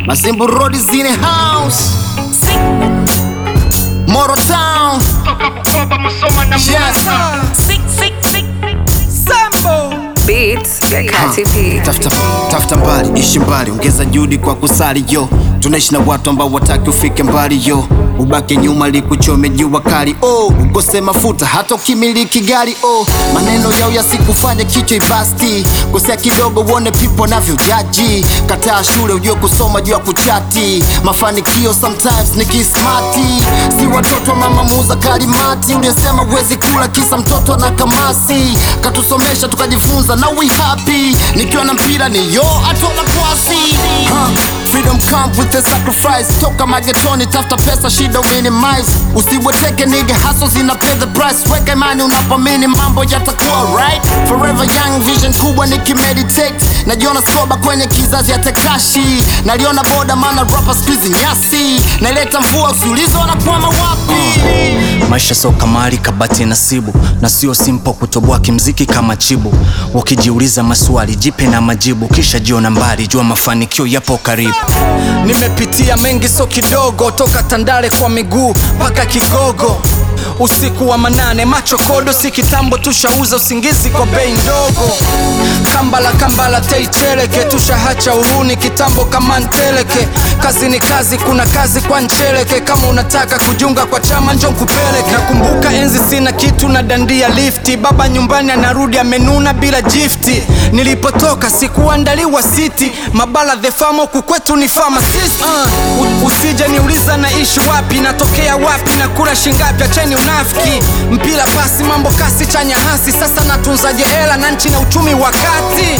Masimbu Road is in the house. Moro Town. Yes. Beats ya Kati P. Tafuta, tafuta mbali, ishi mbali, ongeza juhudi kwa kusali yo. Tunaishi na watu ambao wataki ufike mbali yo, ubaki nyuma likuchome jua kali oh, ukose mafuta hata ukimiliki gari oh, maneno yao yasikufanye kichwa ibasti, kosea kidogo uone pipo navyo jaji, kataa shule ujue kusoma juu ya kuchati, mafanikio sometimes ni kismati, si watoto wa mama muuza kalimati, uliyesema uwezi kula kisa mtoto na kamasi, katusomesha tukajifunza na we happy, nikiwa na mpira ni yo atona kwasi huh. Freedom come with the sacrifice, toka magetoni tafuta pesa shida minimize, usiweteke nigga hustle zina pay the price, weka imani unapamini mambo yatakuwa right, forever young vision kubwa nikimeditate, najiona skoba kwenye kizazi ya tekashi, naliona boda maana rapa squeeze nyasi, naileta mvua usiulize wanakwama wapi Maisha sio kamari, kabati nasibu, na sio simple kutoboa kimziki kama chibu. Ukijiuliza maswali, jipe na majibu, kisha jiona mbali, jua mafanikio yapo karibu. Nimepitia mengi, so kidogo, toka Tandale kwa miguu mpaka Kigogo. Usiku wa manane, macho kodo, si kitambo tushauza usingizi kwa bei ndogo. Kambala kambala teicheleke, tushahacha uhuni kitambo kama nteleke. Kazi ni kazi, kuna kazi kwa ncheleke. Kama unataka kujiunga kwa chama njo nkupeleke. Nakumbuka enzi sina kitu na dandia lifti, baba nyumbani anarudi amenuna bila jifti. Nilipotoka sikuandaliwa siti, mabala the famo kukwetu ni pharmacist. Uh, u- usije niuliza naishi wapi, natokea wapi, na kula shingapi, acheni unafiki. Mpira pasi, mambo kasi, chanya hasi, sasa natunzaje hela na nchi na uchumi wakati